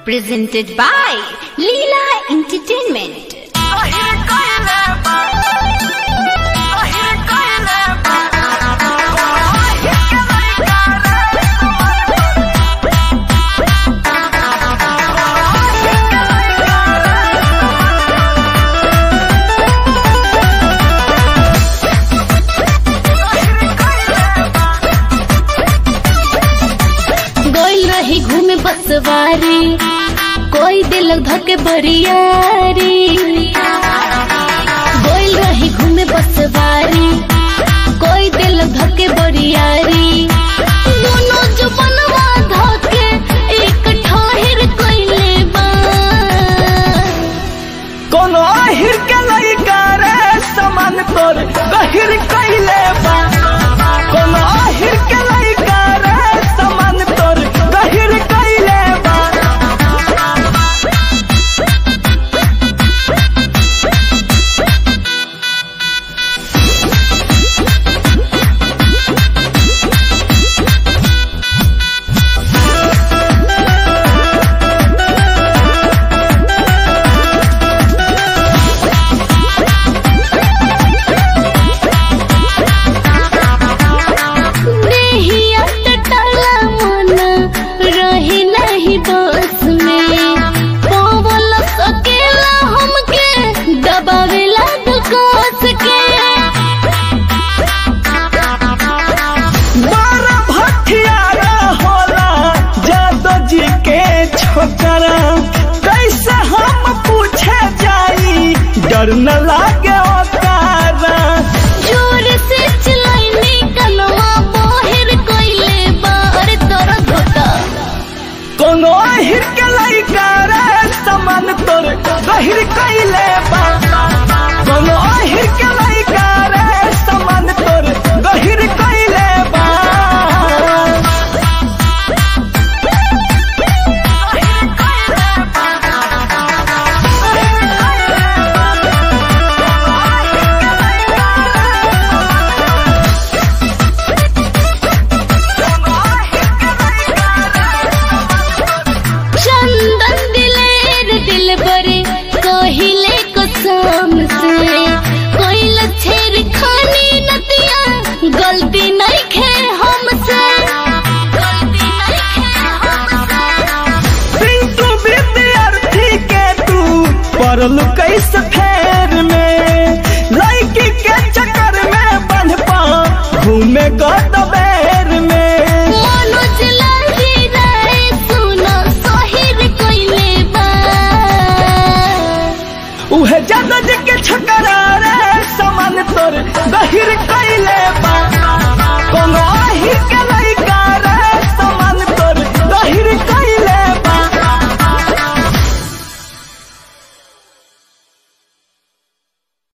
presented by Leela Entertainment. गोइल रही घूमे बसवारी कोई दिल धके बरियारी गोइल रही घूमे बसवारी कोई दिल धके बरियारी दोनों जुबनवा धके एक ठाहिर कइले बा कोनो आहिर के लइका रे समान तोर गहिर कइले बा कोनो आहिर के लइका रे समान तोर गहिर कइले बा देहिया टटला मन रही नहीं बस में पवल सकेला हमके दबावेला दुकास के बारा भटियारा होला जादो जी के छोकरा कैसे हम पूछे जाई डर न लागे ओतारा जोर से चलाइनी कलवा बोहिर कोइले बार तोर धोता कोनो आहिर के लइका रे समान तोर गहिर कइले बा कोनो आहिर के लइका रे समान तोर गहिर कइले बा चंदन दिलेर दिल बरे कहिले कसम से कोइल छेर खानी नतिया गलती नहीं खे हमसे गलती नहीं खे हमसे पिंटू विद्यार्थी के तू पढ़ल कैसे फेर में लड़की के चक्कर में बंध पा घूमे गदबेर में मनोज लाही रे सुनो सोहिर कोइले बा उहे जादो जी के छकरा रे समान तोर गहिर कइले बा